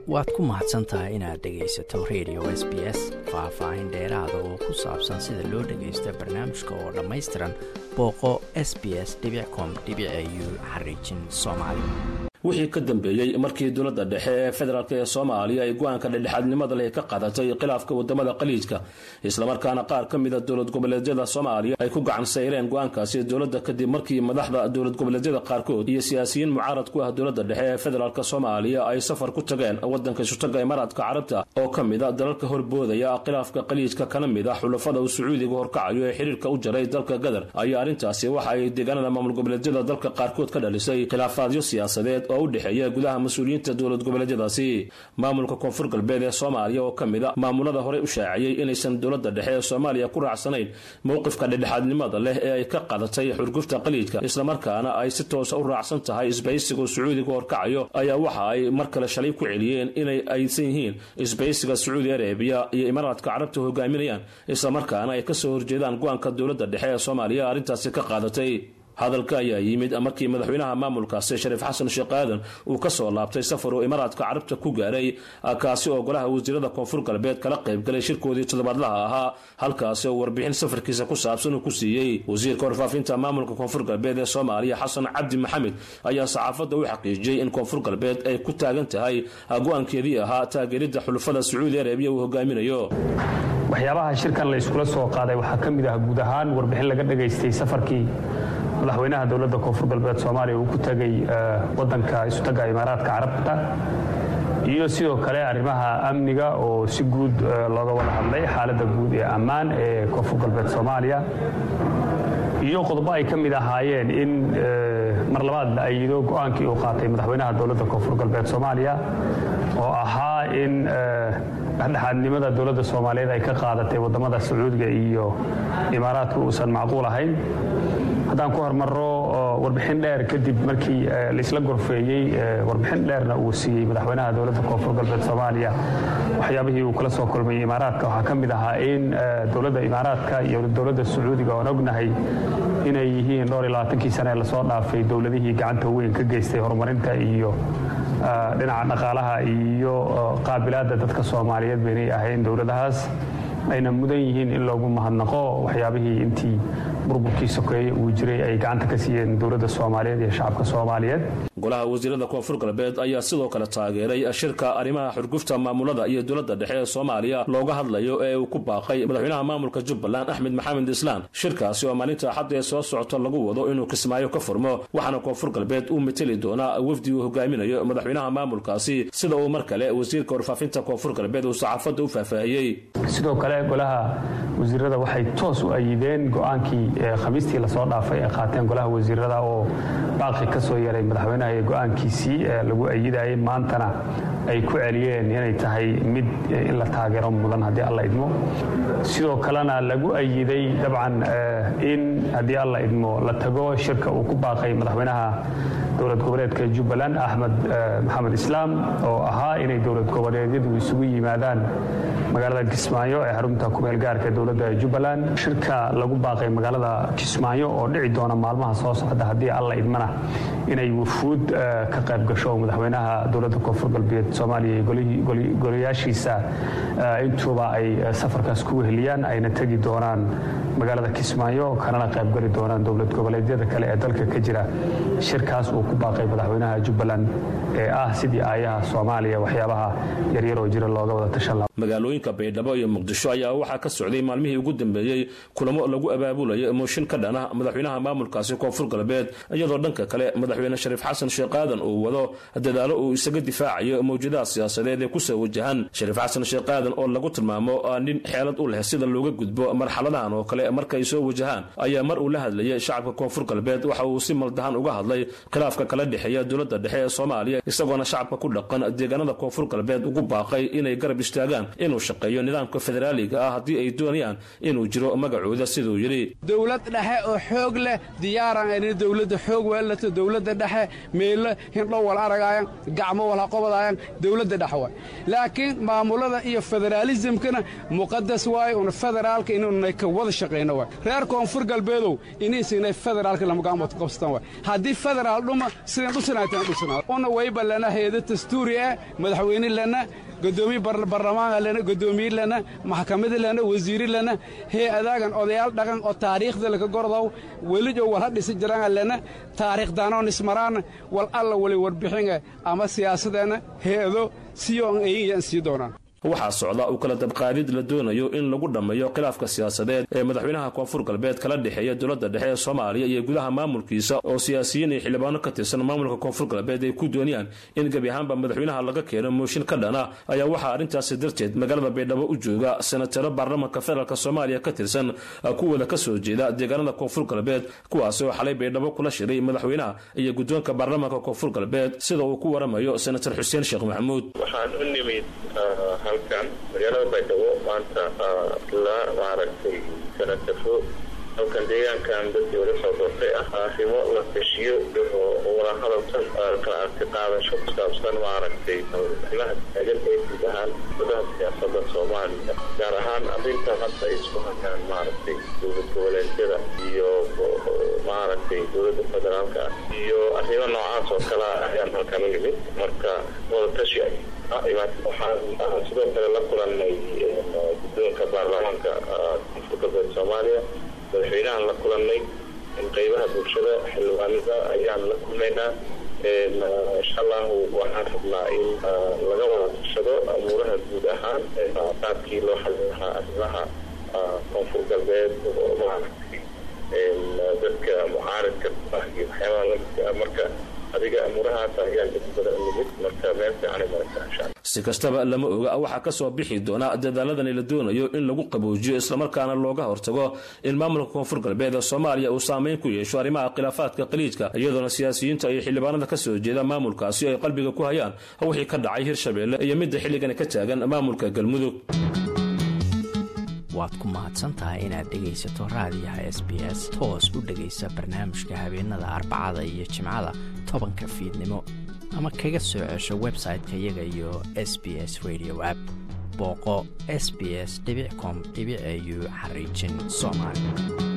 waad ku mahadsan tahay inaad dhegaysato radio s b s faah-faahin dheeraada oo ku saabsan sida loo dhagaysto barnaamijka oo dhammaystiran booqo s b s com u xariijin soomaali wixii ka dambeeyey markii dowladda dhexe ee federaalk ee soomaaliya ay go-aanka dhexdhexaadnimada leh ka qadatay khilaafka wadamada khaliijka islamarkaana qaar ka mida dowlad goboleedyada soomaaliya ay ku gacan sayreen go-aankaasi dowladda kadib markii madaxda dowlad goboleedyada qaarkood iyo siyaasiyiin mucaarad ku ah dowladda dhexe ee federaalk soomaaliya ay safar ku tageen wadanka isutaga imaaraadka carabta oo ka mida dalalka horboodaya khilaafka khaliijka kana mid a xulafada uu sacuudiga horkacayo ee xiriirka u jaray dalka gadar ayaa arrintaasi waxa ay deegaanada maamul goboleedyada dalka qaarkood ka dhalisay khilaafaadyo siyaasadeed oo u dhexeeya gudaha mas-uuliyiinta dowlad goboleedyadaasi maamulka koonfur galbeed ee soomaaliya oo ka mid a maamulada horey u shaaciyey inaysan dowladda dhexe ee soomaaliya ku raacsanayn mowqifka dhexdhexaadnimada leh ee ay ka qadatay xurgufta khaliijka islamarkaana ay si toosa u raacsan tahay isbaysiga sacuudiga horkacayo ayaa waxa ay mar kale shalay ku celiyeen inay aysan yihiin isbaysiga sacuudi arabiya iyo imaaraadka carabta hogaaminayaan islamarkaana ay kasoo horjeedaan go-aanka dowladda dhexe ee soomaaliya arrintaasi ka qaadatay hadalka ayaa yimid markii madaxweynaha maamulkaasi shariif xasan sheekh aadan uu ka soo laabtay safar uu imaaraadka carabta ku gaaray kaasi oo golaha wasiirada koonfur galbeed kala qaybgalay shirkoodii toddobaadlaha ahaa halkaasi oo warbixin safarkiisa ku saabsan uu ku siiyey wasiirka warfaafinta maamulka koonfur galbeed ee soomaaliya xasan cabdi maxamed ayaa saxaafadda u xaqiijiyey in koonfur galbeed ay ku taagan tahay go-aankeedii ahaa taageeridda xulufada sacuudi arabiya uu hogaaminayo waxyaabaha shirkan la iskula soo qaaday waxaa ka mid ah guud ahaan warbixin laga dhagaystay safarkii madaxweynaha dowladda koonfur galbeed soomaaliya uu ku tegay wadanka isutaga imaaraadka carabta iyo sidoo kale arrimaha amniga oo si guud looga wada hadlay xaaladda guud ee ammaan ee koonfur galbeed soomaaliya iyo qodobo ay ka mid ahaayeen in mar labaad la ayido go-aankii uu qaatay madaxweynaha dowladda koonfur galbeed soomaaliya oo ahaa in dhexdhexaadnimada dowladda soomaaliyeed ay ka qaadatay waddamada sacuudiga iyo imaaraadka uusan macquul ahayn haddaan ku hormarro warbixin dheer kadib markii laisla gorfeeyey warbixin dheerna uu siiyey madaxweynaha dowladda koonfur galbeed soomaaliya waxyaabihii uu kala soo kulmayey imaaraadka waxaa ka mid ahaa in dowladda imaaraadka iyo dowladda sacuudiga oon ognahay inay yihiin dhowr iyo labaatankii sane ee lasoo dhaafay dowladihii gacanta weyn ka geystay horumarinta iyo dhinaca dhaqaalaha iyo qaabilaadda dadka soomaaliyeed baynay ahayn dowladahaas ayna mudan yihiin in loogu mahadnaqo waxyaabihii intii burburkii sokeeye uu jiray ay gacanta ka siiyeen dowladda soomaaliyeed iyo shacabka soomaaliyeed golaha wasiirada koonfur galbeed ayaa sidoo kale taageeray shirka arrimaha xurgufta maamulada iyo dowladda dhexe ee soomaaliya looga hadlayo ee uu ku baaqay madaxweynaha maamulka jubbaland axmed maxamed islaan shirkaasi oo maalinta axadda ee soo socota lagu wado inuu kismaayo ka furmo waxaana koonfur galbeed uu mateli doonaa wafdi uu hogaaminayo madaxweynaha maamulkaasi sida uu mar kale wasiirka warfaafinta koonfur galbeed uu saxaafadda u faahfaahiyey sidoo kale golaha wasiirada waxay toos u ayideen go-aankii khamiistii lasoo dhaafay ay qaateen golaha wasiirada oo baaqi ka soo yaray madaxweynaha iyo go-aankiisii lagu ayidayay maantana ay ku celiyeen inay tahay mid in la taageero mudan haddii alla idmo sidoo kalena lagu ayiday dabcan in haddii alla idmo la tago shirka uu ku baaqay madaxweynaha dowlad goboleedka jubbaland axmed maxamed islaam oo ahaa inay dowlad goboleedyadu isugu yimaadaan magaalada kismaayo ee xarunta kumeel gaarka dowladda jubbaland shirka lagu baaqay magaalada kismaayo oo dhici doona maalmaha soo socda haddii alla idmana inay wufuud ka qayb gasho madaxweynaha dowladda koonfur galbeed soomaaliya iyo golayaashiisa intuuba ay safarkaas ku weheliyaan ayna tegi doonaan magaalada kismaayo kanana qaybgali doonaan dowlad goboleedyada kale ee dalka ka jira shirkaas uu ku baaqay madaxweynaha jubbaland ee ah sidii aayaha soomaaliya waxyaabaha yaryar oo jira looga wada tashan laha magaalooyinka baydhabo iyo muqdisho ayaa waxaa ka socday maalmihii ugu dambeeyey kulamo lagu abaabulayo mooshin ka dhan ah madaxweynaha maamulkaasi koonfur galbeed iyadoo dhanka kale madaxweyne shariif xasan sheekh aadan uu wado dadaalo uu isaga difaacayo mawjadaha siyaasadeed ee kusoo wajahan shariif xasan sheekh aadan oo lagu tilmaamo nin xeelad u leh sida looga gudbo marxaladahan oo kale markaay soo wajahaan ayaa mar uu la hadlayay shacabka koonfur galbeed waxa uu si maldahan uga hadlay khilaafka kala dhexeeya dowladda dhexe ee soomaaliya isagoona shacabka ku dhaqan deegaanada koonfur galbeed ugu baaqay inay garab istaagaan inuu shaqeeyo nidaamka nidaamka federaaliga ah haddii ay doonayaan inuu jiro magacooda siduu yidhi dowlad dhexe oo xoog leh diyaaran ayna dowladda xoog weelato dowladda dhexe meelo hindhow wal aragaayan gacmo wal haqobadaayan dowladda dhexe waay laakiin maamulada iyo federaalisimkana muqadas waaye una federaalka inuunay ka wada shaqayno waay reer koonfur galbeedow inaysinay federaalka lamagaamad qabsatan waay haddii federaal dhuma sidan dhusanaytan dhusanaa una wayba lana heeda dastuuri ah madaxweyne lana godoomiye barlamaanka lana godoomiye lana maxkamada lana wasiiri lana hay-adaagan odayaal dhaqan oo taariikhda laka gordow welijo wal ha dhisi jiraan lana taariikhdaanoon ismaraana wal alla wali warbixinga ama siyaasadeenna hay-ado siyoon ayiyaan sii doonaan waxaa socda uu kala dabqaadid la doonayo in lagu dhammeeyo khilaafka siyaasadeed ee madaxweynaha koonfur galbeed kala dhexeeya dowladda dhexe ee soomaaliya iyo gudaha maamulkiisa oo siyaasiyiin iyo xildhibaano ka tirsan maamulka koonfur galbeed ay ku doonayaan in gebi ahaanba madaxweynaha laga keeno mooshin ka dhana ayaa waxaa arrintaasi darteed magaalada baydhabo u jooga senataro baarlamanka federaalk soomaaliya ka tirsan kuwooda ka soo jeeda deegaanada koonfur galbeed kuwaasi oo xalay baydhabo kula shiray madaxweynaha iyo guddoonka baarlamanka koonfur galbeed sida uu ku waramayo senator xuseen sheekh maxamuud halkan magaalada baydhabo maanta la maaragtay sanatafo halkan deegaankan dadkii wala soo doortay ah arrimo la tashiyo wala hadalsan kala arti qaadasho ku saabsan maaragtay arrimaha taagan ee guud ahaan gudaha siyaasada soomaaliya gaar ahaan arrintan hadda ay isku hayaan maaragtay dowlad goboleedyada iyo maaragtay dowladda federaalka ah iyo arrimo noocaas oo kale ayaan halkan u nimid marka wada tashi waxaan sidoo kale la kulanay guddoonka baarlamaanka koonfur galbeed soomaaliya madaxweynahan la kulanay qeybaha bulshada xildhibaanada ayaan la kulmaynaa insha allahu waxaan rabnaa in laga wada tashado amuuraha guud ahaan qaabkii loo xalin lahaa arrimaha koonfur galbeed oo maaragtay dadka mucaaridka ah iyo waxyaabaha lamidka marka adiga amuurahaas ayaan dad badan nimid marka meel fiican ay maraysaa insha allah si kastaba lama oga waxaa ka soo bixi doona dadaaladani la doonayo in lagu qaboojiyo islamarkaana looga hortago in maamulka koonfur galbeed ee soomaaliya uu saameyn ku yeesho arrimaha khilaafaadka qaliijka iyadoona siyaasiyiinta iyo xildhibaanada ka soo jeeda maamulkaasi ay qalbiga ku hayaan wixii ka dhacay hirshabeelle iyo midda xilligani ka taagan maamulka galmudug waad ku mahadsantahay inaad dhegaysato raadiyaha s b s toos u dhegaysa barnaamijka habeenada arbacada iyo jimcada tobanka fiidnimo ama kaga soo cesho website-ka iyaga iyo s b s radio app booqo s b s com au xariijin soomaali